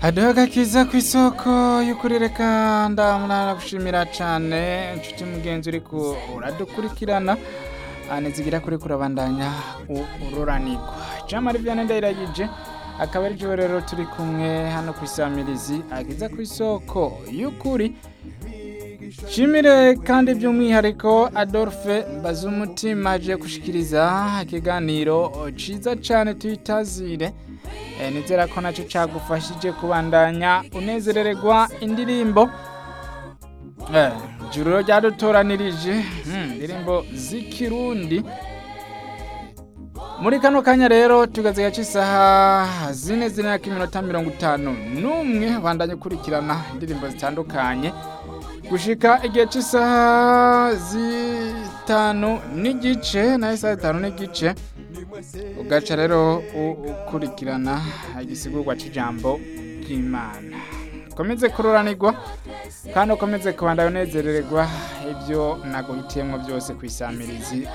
haduha agakiza ku isoko y'ukuri reka ndamuragushimira cyane inshuti mugenzi uri ku uradukurikirana nizigira kuri kurabandanya ururanirwa jamari vianney ndayiragije akaba ari rero turi kumwe hano ku isamirizi agiza ku isoko y'ukuri shimire kandi by'umwihariko adolphe mbazumutima aje gushikiriza ikiganiro cyiza cyane tuyitazire nizera ko nacyo cyagufashije kubandanya unezerererwa indirimbo juriro ryadutoranirije indirimbo z'ikirundi muri kano kanya rero tugaze cy'isaha zine zine iminota mirongo itanu n'umwe bandanye ukurikirana indirimbo zitandukanye gushika igihe cy'isaha zitanu n'igice nayo isaha zitanu n'igice ugaca rero ukurikirana igisigurwa cy'ijambo ry'imana ukomeze kururanirwa kandi ukomeze kubandanya unezerererwa ibyo naguhitiyemo byose ku isamirizi